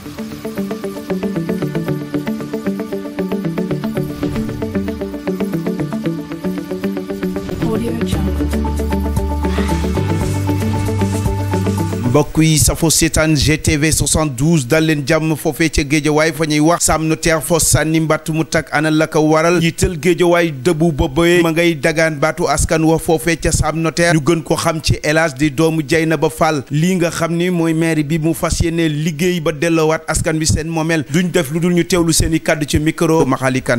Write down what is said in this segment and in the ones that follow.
mbokk yi safo seetaan GTV 72 dal leen jàmm foofee ca géejawaay fa ñuy wax Sam Notaire fos sànni mbatt mu tak ana la ko waral jiital géejawaay dëbu boobee ma ngay dagaan baatu askan wa foofee ca Sam Notaire ñu gën ko xam ci El Hadj di doomu Dieynaba Fall lii nga xam ni mooy maire bi mu fas yéene liggéey ba delloowaat askan bi seen moomeel duñ def lu dul ñu teewlu seen i kàddu ci micro Maxalikan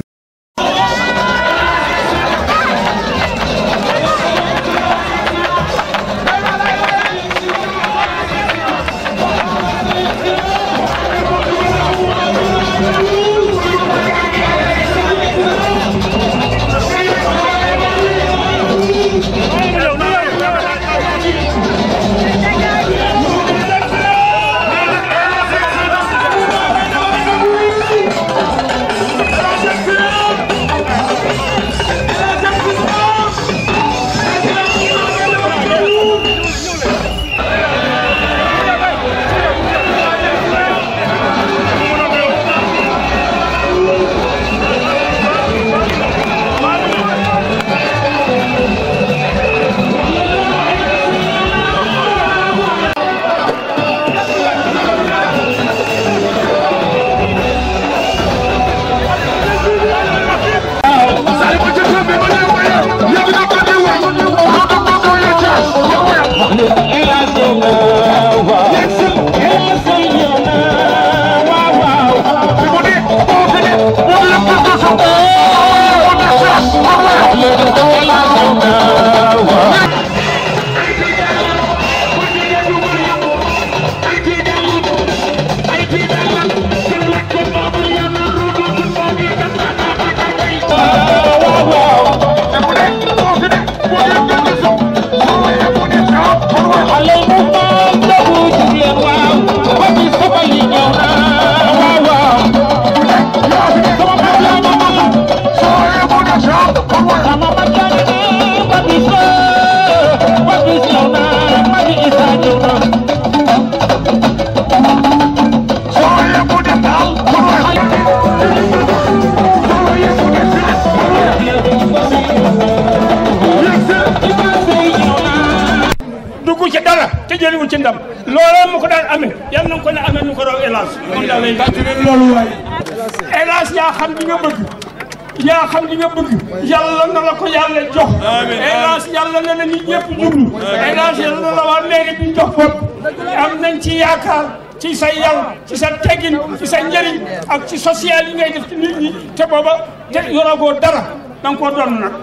dugg ci dara te jëliwul ci ndam loolee mu ko daan amee yal na ko ne amee nu ko raw hélas moom daal lay loolu waay hélas yaa xam li nga bëgg yaa xam li nga bëgg yàlla na la ko yàlla jox hélas yàlla na la nit ñëpp jublu hélas yàlla na la waa mairie bi jox bopp am nañ ci yaakaar ci sa yar ci sa teggin ci sa njëriñ ak ci social yi ngay def ci nit ñi te booba te yoragoo dara da nga koo doon nag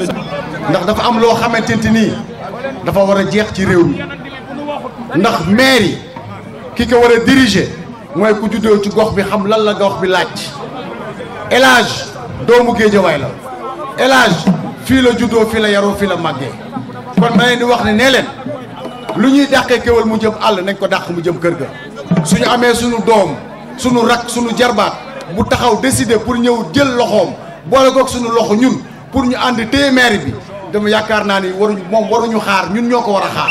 ndax dafa am loo xamante nii dafa war a jeex ci réew mi ndax maire yi ki ko war a diriger mooy ku juddoo ci gox bi xam lan la gox bi laaj El Hadj doomu géejawaay la El Hadj fii la juddoo fii la yaroo fii la màggee kon ma leen di wax ne nee leen lu ñuy dàqee kéwal mu jëm àll nañ ko dàq mu jëm kër ga suñu amee suñu doom suñu rak suñu jarbaat bu taxaw décider pour ñëw jël loxoom boole kook suñu loxo ñun pour ñu ànd téye maire bi dama yaakaar naa ni waruñu moom waruñu xaar ñun ñoo ko war a xaar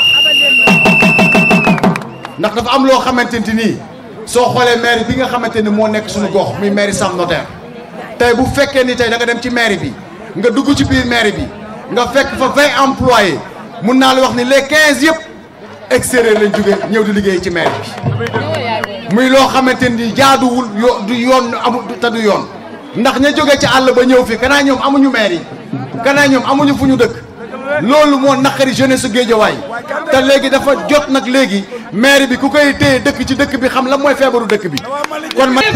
ndax dafa am loo xamante nii soo xoolee maire bi nga xamante ni moo nekk suñu gox muy maire Sam Notaire tey bu fekkee ni tey da nga dem ci maire bi nga dugg ci biir maire bi nga fekk fa vingt employés mun naa la wax ni les quinze yëpp extérieur lañ jóge ñëw di liggéey ci maire bi muy loo xamante ni jaaduwul yo du yoon amul te du yoon ndax ña jóge ci àll ba ñëw fi kanaa ñoom amuñu maire yi kanaa ñoom amuñu fu ñu dëkk loolu moo naqari jeunesse su Géejawaay te léegi dafa jot nag léegi maire bi ku koy téye dëkk ci dëkk bi xam la mooy feebaru dëkk bi kon ma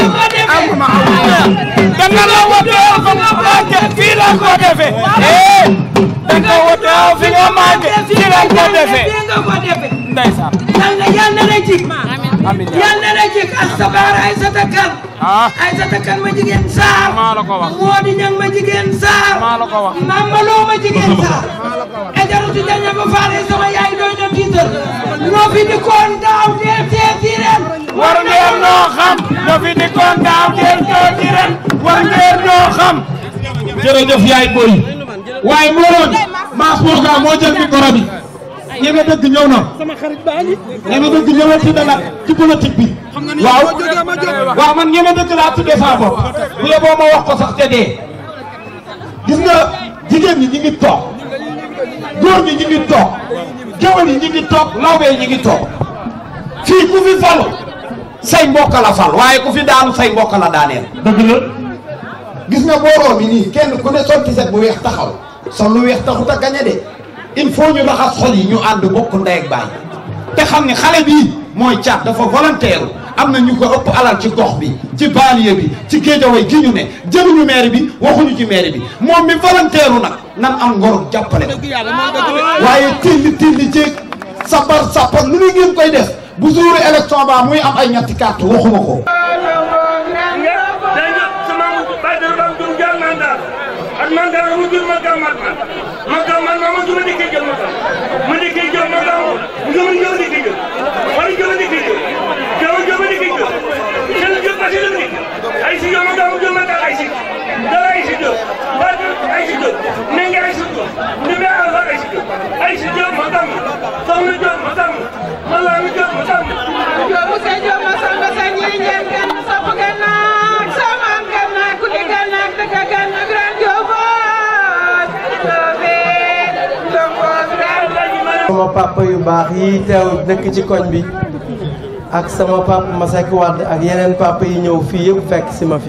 danga la wotoo fa nga màgge fii la ko defee eh danga wotoo fi nga màgge fii la ko defee ndeysaan yàlla yàlla na jik yàlla na jik astabaar Aysata Kan Aysata Kan ma jigéen Saar maa la ko wax Moodi Ñang ma jigéen Saar maa la ko wax Mamaloo ma jigéen Saar ejaru si daña ba faale sama yaay doy na tiital ñoo fi di koon daaw teel teel ci ren war ngeen noo xam ñoo fi di koon daaw teel teel ci ren war ngeen noo xam jërëjëf yaay boy waaye mbooloo bi Mass Moussa moo jël micro bi ñeme dëgg ñëw na ñeme dëgg ñëwal ci dala ci politique bi waaw waaw man ñeme dëkk laa tuddee sama bopp bu yeboo ma wax ko sax te dee gis nga jigéen ñi ñi ngi toog góor ñi ñi ngi toog géwél yi ñi ngi toog lawbe yi ñi ngi toog fii ku fi falu say mbokk la fal waaye ku fi daanu say mbokk la daaneel dëgg la gis nga mbooloo mi nii kenn ku ne sol tiset bu weex taxaw sol lu weex taxut a gañe de il faut ñu raxas xol yi ñu ànd bokk ndey ak baay te xam ni xale bii mooy caat dafa volontaire am na ñu ko ëpp alal ci gox bi ci banlieue bi ci géejaway gi ñu ne jëluñu maire bi waxuñu ci maire bi moom mi volontaire nag nan am ngor jàppale ko waaye tilli tilli jéeg sabar sabar lu ne ngeen koy def bu jour élection ba muy am ay ñetti carte waxuma ko dañu sama bàjjen ba jur jàll mandat ak mandat mu jur ma gàmmat man ma gàmmat ma ma jur ma dikkee jël ma gàmm ma dikkee jël ma gàmm mu jur ma jur ma dikkee jël wala jur ma dikkee jël jël jur ma dikkee jël jël jur ma si jël dikkee ay si jël ma gàmm jur ma gàmm ay si dara ay si jël bàjjen ay si jël ne nga ay si jël ñu ne alfa ay si jël ay si jël ma gàmm soxna jël ma gàmm ma laa mi jël ma gàmm Joobu sa joob ma samba sa ñii ñeen gan sopp gan naak sama am gan naak ku di gan naak dëkk gan naak gran jooboot loobe jooboot gran sama papa yu baax yi teew dëkk ci koñ bi ak sama papa Masek Wade ak yeneen papa yi ñëw fii yëpp fekk si ma fi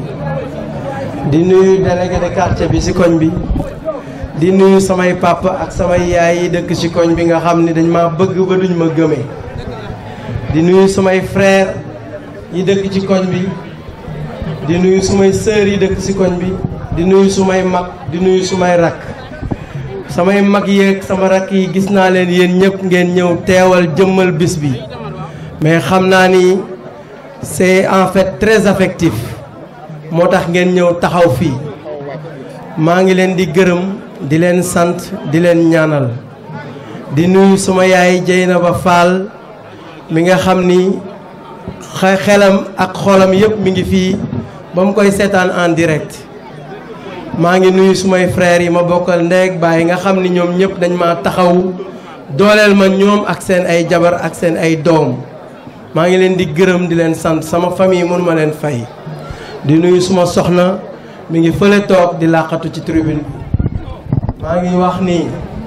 di nuyu délégué de quartier bi ci koñ bi di nuyu samay papa ak samay yaay yi dëkk ci koñ bi nga xam ni dañ ma bëgg ba duñ ma gëmee di nuyu samay frère yi dëkk ci koñ bi di nuyu sumay sœur yi dëkk ci koñ bi di nuyu sumay mag di nuyu sumay rakk samay mag yeeg sama rakk yi gis naa leen yéen ñëpp ngeen ñëw teewal jëmmal bis bi mais xam naa ni c'est en fait très affectif moo tax ngeen ñëw taxaw fii maa ngi leen di gërëm di leen sant di leen ñaanal di nuyu sama yaay Dieynaba Fall mi nga xam ni xe- xelam ak xolam yëpp mi ngi fii ba mu koy seetaan en direct maa ngi nuyu sumay frères yi ma bokkal ndey ak baay nga xam ni ñoom ñëpp dañ ma taxaw dooleel ma ñoom ak seen ay jabar ak seen ay doom maa ngi leen di gërëm di leen sant sama famille mënu ma leen fay di nuyu suma soxna mi ngi fële toog di làqatu ci tribune bi maa ngi wax ni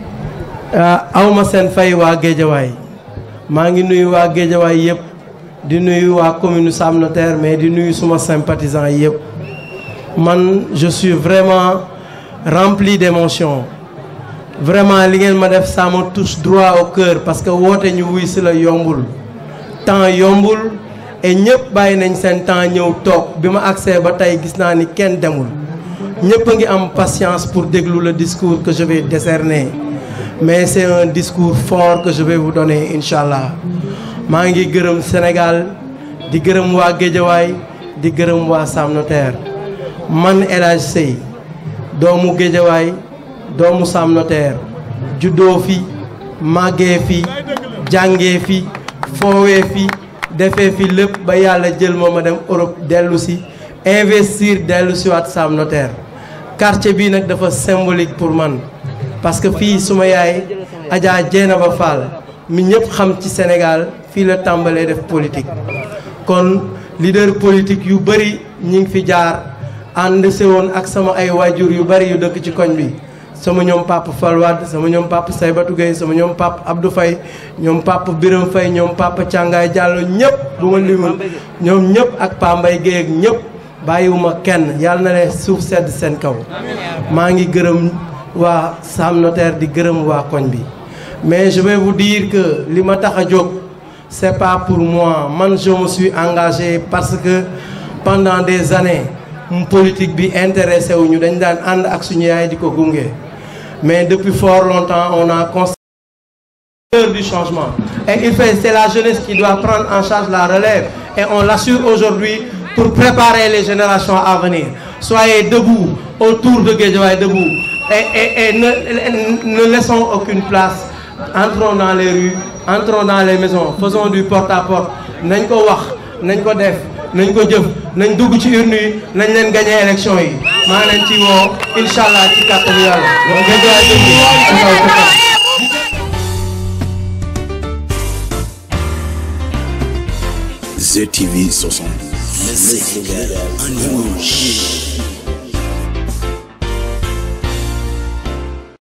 awma seen fay waa géejawaay maa ngi nuyu waa géejawaay yëpp di nuyu waa commune Sam Notaire mais di nuyu suma sympathisants yëpp man je suis vraiment rempli d'émotion vraiment li ngeen ma def ça me touche droit au cœur parce que woote ñu wuy si la yombul temps yombul et ñëpp bàyyi nañ seen temps ñëw toog bi ma accès ba tey gis naa ni kenn demul ñëpp a ngi am patience pour déglu le discours que je vais décerner mais c'est un discours fort que je vais vous donner incha allah maa ngi gërëm Sénégal di gërëm waa Géejawaay di gërëm waa Sam Notaire man El Hadj Sey doomu Géejawaay doomu Sam Notaire juddoo fi màggee fi jàngee fi foowee fi defee fi lépp ba yàlla jël ma ma dem Europe dellu si investir dellu si waat Sam Notaire quartier bii nag dafa symbolique pour man parce que fii suma yaay Adja Dieynaba Fall mi ñëpp xam ci Sénégal fii la tàmbalee def politique kon leader politique yu bëri ñi ngi fi jaar ànd se woon ak sama ay waajur yu bëri yu dëkk ci koñ bi sama ñoom papa Fall Wade sama ñoom papa Saybatou Gueye sama ñoom papa Abdou Faye ñoom papa Biram Faye ñoom papa Càngaay Diallo ñëpp bu ma limul ñoom ñëpp ak Pa Mbay Gueye ak ñëpp bàyyiwuma kenn yàlla na ne suuf sedd seen kaw maa ngi gërëm waa Sam Notaire di gërëm waa koñ bi mais je vais vous dire que li ma tax a jóg c'est pas pour moi man je me suis engagé parce que pendant des années mu politique bi intéressé wu ñu dañ daan ànd ak suñu yaay di ko gunge mais depuis fort longtemps on a constaté l'heure du changement et il fait c'est la jeunesse qui doit prendre en charge la relève et on l'assure aujourd'hui pour préparer les générations à venir soyez debout autour de Guédiawaye debout et et et ne ne laissons aucune place entrons dans les rues entrons dans les maisons faisons du porte-à-porte nañ ko wax nañ ko def nañ ko jëf nañ dugg ci urne yi nañ leen gagné élection yi maa ngi leen ci woo incha allah ci kàttanu yàlla. Guédiawaye debout ci kaw ci kanam. ZTV 60. Le Sénégal en image.